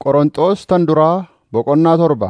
Qoronxos tan duraa boqonnaa torba.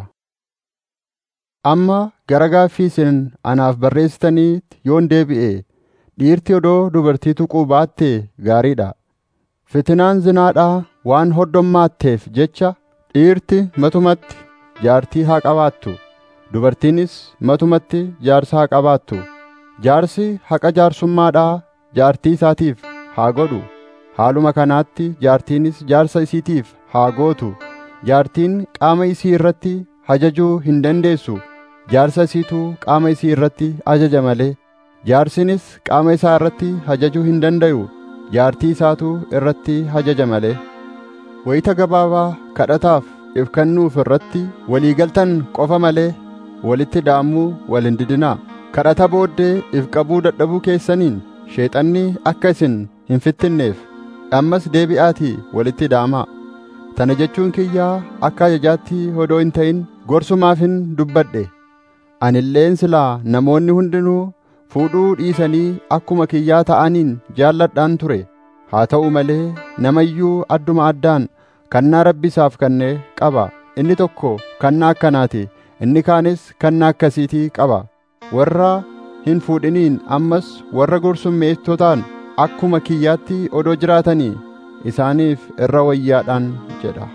Amma gara gaaffii isin anaaf barreessitaniitti yoon deebi'e dhiirti odoo dubartii tuquu baattee gaariidha. Fitinaan zinaadhaa waan hoddommaatteef jecha dhiirti matumatti jaartii haa qabaattu; dubartiinis matumatti jaarsa haa qabaattu. Jaarsi haqa jaarsummaadhaa jaartii isaatiif haa godhu; haaluma kanaatti jaartiinis jaarsa isiitiif haa gootu. Jaartiin qaama isii irratti ajajuu hin dandeessu; jaarsa isiitu qaama isii irratti ajaja malee. Jaarsinis qaama isaa irratti ajajuu hin danda'u; jaartii isaatu irratti ajaja malee. Wayita gabaabaa kadhataaf if kennuuf irratti walii galtan qofa malee walitti daamuu wal hin didinaa. Kadhata booddee if qabuu dadhabuu keessaniin sheexanni akka isin hin fittinneef ammas deebi'aatii walitti daamaa. Tana jechuun kiyyaa akka ajajaatti odoo hin ta'in gorsumaafin dubbadhe. Ani illeen silaa namoonni hundinuu fuudhuu dhiisanii akkuma kiyyaa ta'aniin jaalladhaan ture. Haa ta'u malee nama iyyuu adduma addaan kannaa Rabbi isaaf kenne qaba. Inni tokko kannaa akkanaati; inni kaanis kannaa akkasiitii qaba. Warra hin fuudhiniin ammas warra gorsummeessotaan akkuma kiyyaatti odoo jiraatanii isaaniif irra wayyaadhaan jedha.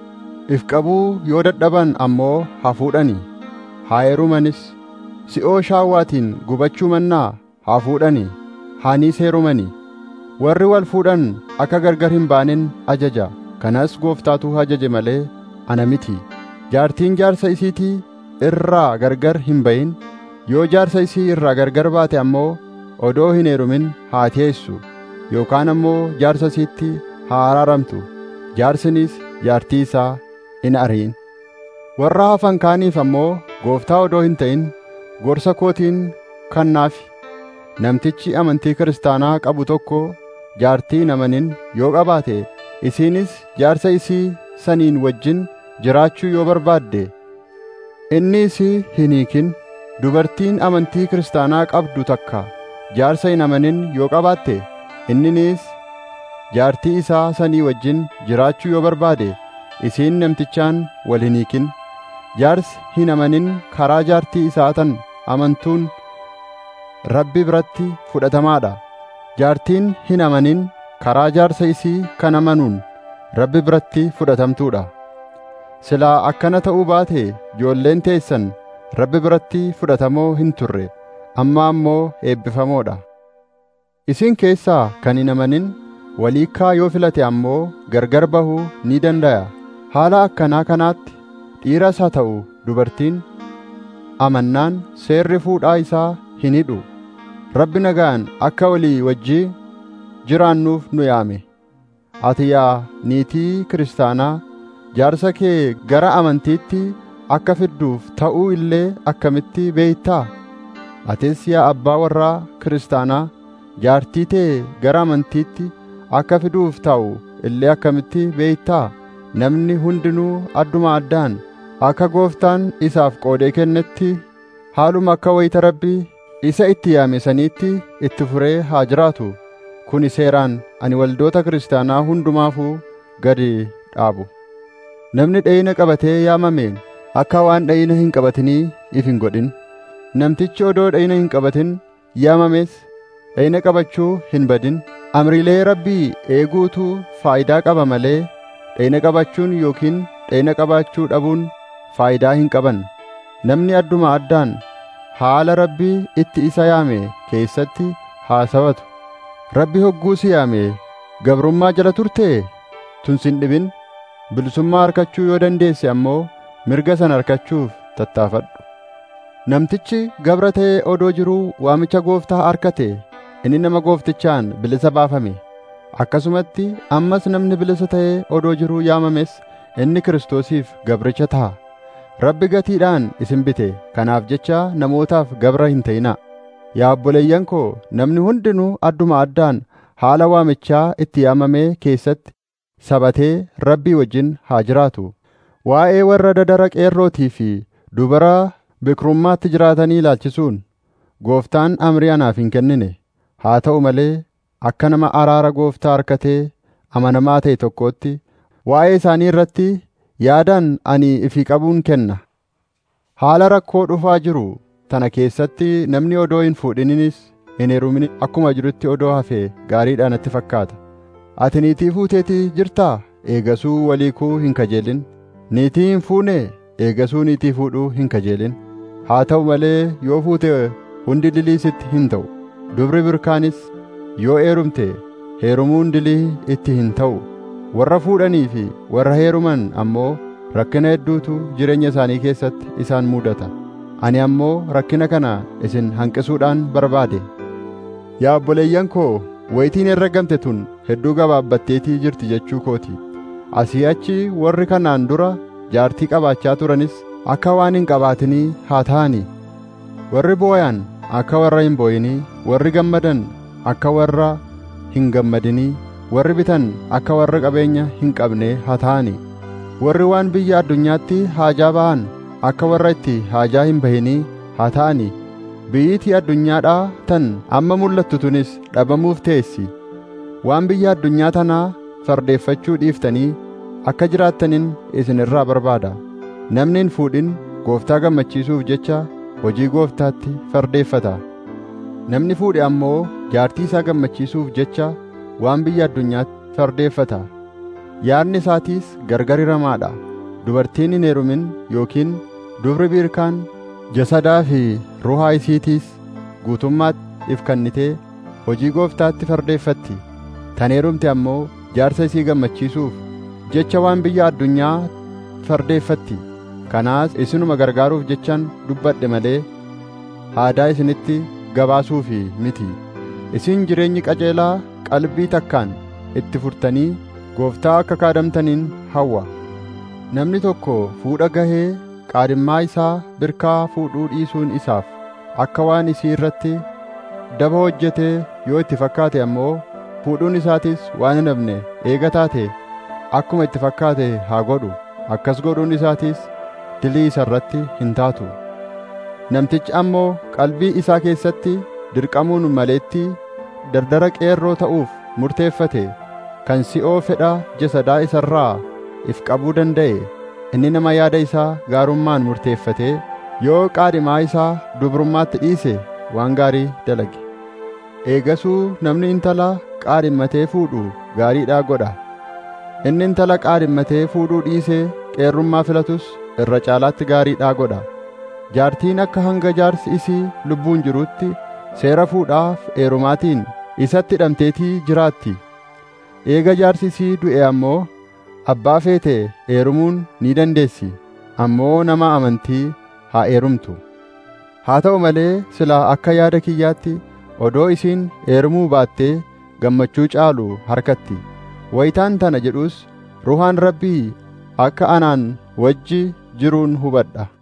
If qabuu yoo dadhaban ammoo haa fuudhanii, haa heerumanis. Si'oo shaawwaatiin gubachuu mannaa haa fuudhanii, haaniis heerumanii. Warri wal fuudhan akka gargar hin baanin ajaja. Kanas gooftaatu ajaje malee ana miti. Jaartiin jaarsa isiitii irraa gargar hin bayin. Yoo jaarsa isii irraa gargar baate ammoo odoo hin heerumin haa teessu yookaan ammoo jaarsa isiitti haa araaramtu. Jaarsinis jaartii isaa in ariin. Warra hafan kaaniif ammoo gooftaa odoo hin ta'in gorsa kootiin kannaafi. Namtichi amantii kiristaanaa qabu tokko jaartii hin amanin yoo qabaate isiinis jaarsa isii saniin wajjin jiraachuu yoo barbaadde inni isii hin hiikin. Dubartiin amantii kiristaanaa qabdu takka jaarsa hin amanin yoo qabaatte inninis jaartii isaa sanii wajjin jiraachuu yoo barbaade isiin namtichaan wal hin hiikin. Jaarsi hin amanin karaa jaartii isaa tan amantuun Rabbi biratti fudhatamaadha. Jaartiin hin amanin karaa jaarsa isii kan amanuun Rabbi biratti fudhatamtuudha. Silaa akkana ta'uu baate ijoolleen teessan Rabbi biratti fudhatamoo hin turre amma ammoo eebbifamoodha. Isin keessaa kan hin amanin waliikkaa yoo filate ammoo gargar bahuu ni danda'a. Haala akkanaa kanaatti dhiiras haa ta'u dubartiin amannaan seerri fuudhaa isaa hin hidhu. Rabbi nagaan akka walii wajjii jiraannuuf nu yaame. Ati yaa niitii kiristaanaa jaarsa kee gara amantiitti akka fidduuf ta'uu illee akkamitti beeytaa? Atis yaa abbaa warraa kiristaanaa jaartii tee gara amantiitti akka fiduuf ta'u illee akkamitti beeytaa? Namni hundinuu adduma addaan akka gooftaan isaaf qoodee kennetti haaluma akka wayita rabbii isa itti yaame saniitti itti furee haa jiraatu. Kuni seeraan ani waldoota kiristaanaa hundumaafuu gadi dhaabu. Namni dhayina qabatee yaamameen akka waan dhayina hin qabatinii if hin godhin. Namtichi odoo dhayina hin qabatin yaamames dhayina qabachuu hin badin. Amriilee rabbii eeguutu faayidaa qaba malee dhayina qabachuun yookiin dhayina qabaachuu dhabuun faayidaa hin qaban. Namni adduma addaan haala rabbii itti isa yaame keessatti haasawatu. Rabbi hogguu si yaame gabrummaa jala turtee tun sin dhibin. Bilisummaa harkachuu yoo dandeesse ammoo mirga sana harkachuuf tattaafadhu. Namtichi gabra ta'ee odoo jiruu waamicha gooftaa harkate inni nama gooftichaan bilisa baafame. Akkasumatti ammas namni bilisa ta'ee odoo jiruu yaamames inni Kiristoosiif gabricha ta'a. Rabbi gatiidhaan isin bite kanaaf jecha namootaaf gabra hin ta'inaa. Yaa obboleeyyan koo namni hundinuu adduma addaan haala waamichaa itti yaamamee keessatti sabatee Rabbii wajjin haa jiraatu. Waa'ee warra dadara qeerrootii fi dubara bikrummaatti jiraatanii ilaalchisuun gooftaan amrii anaaf hin kennine. Haa ta'u malee akka nama araara gooftaa harkatee amanamaa ta'e tokkootti waa'ee isaanii irratti yaadaan ani ifii qabuun kenna haala rakkoo dhufaa jiru tana keessatti namni odoo hin fuudhininis hin heerumin akkuma jirutti odoo hafee gaariidha natti fakkaata ati niitii fuuteetii jirtaa eegasuu waliikuu hin kajeelin niitii hin fuune eegasuu niitii fuudhuu hin kajeelin haa ta'u malee yoo fuute hundi dilii sitti hin ta'u dubri birkaanis yoo heerumte heerumuun dilii itti hin ta'u warra fuudhanii fi warra heeruman ammoo rakkina hedduutu jireenya isaanii keessatti isaan mudata ani ammoo rakkina kana isin hanqisuudhaan barbaade yaa obboleeyyan koo wayitiin herregamte tun hedduu gabaabbatteetii jirti jechuu kooti asii achi warri kanaan dura jaartii qabaachaa turanis akka waan hin qabaatinii haa ta'anii warri booyan akka warra hin booyinii warri gammadan akka warra hin gammadinii warri bitan akka warra qabeenya hin qabne haa ta'anii warri waan biyya addunyaatti haajaa ba'an akka warra itti haajaa hin bahinii haa ta'anii biyyitii addunyaadhaa tan amma mul'attu tunis dhabamuuf teessi waan biyya addunyaa tanaa fardeeffachuu dhiiftanii akka jiraattaniin isin irraa barbaada namni hin fuudhin gooftaa gammachiisuuf jecha hojii gooftaatti fardeeffata namni fuudhe ammoo jaartii isaa gammachiisuuf jecha waan biyya addunyaatti fardeeffata yaadni isaatiis gargar hiramaadha dubartiin hin heerumin yookiin dubri biirkaan jasadaa fi ruhaa isiitiis guutummaatti if kennitee hojii gooftaatti fardeeffatti tan heerumte ammoo jaarsa isii gammachiisuuf jecha waan biyya addunyaa fardeeffatti kanaas isinuma gargaaruuf jechaan dubbadhe malee haadaa isinitti gabaasuufi miti isin jireenyi qajeelaa qalbii takkaan itti furtanii gooftaa akka kaadamtaniin hawwa namni tokko fuudha gahee qaadhimmaa isaa birkaa fuudhuu dhiisuun isaaf akka waan isii irratti daba hojjetee yoo itti fakkaate ammoo fuudhuun isaatis waan hin hafne eega taate akkuma itti fakkaate haa godhu akkas godhuun isaatis dilii isa irratti hin taatu namtichi ammoo qalbii isaa keessatti dirqamuun maleetti dardara qeerroo ta'uuf murteeffate kan si'oo fedha jasadaa isa irraa if qabuu danda'e inni nama yaada isaa gaarummaan murteeffate yoo qaadhimaa isaa dubrummaatti dhiise waan gaarii dalage eegasuu namni intala qaadhimmatee fuudhu gaariidhaa godha inni intala qaadhimmatee fuudhuu dhiisee qeerrummaa filatus irra caalaatti gaariidhaa godha jaartiin akka hanga jaarsi isii lubbuun jirutti seera fuudhaaf heerumaatiin isatti hidhamteetii jiraatti eega jaarsi isii du'e ammoo abbaa feete heerumuun ni dandeessi ammoo nama amantii haa heerumtu haa ta'u malee silaa akka yaada kiyyaatti odoo isiin heerumuu baattee gammachuu caalu harkatti wayitaan tana jedhus ruhaan rabbii akka anaan wajji jiruun hubadha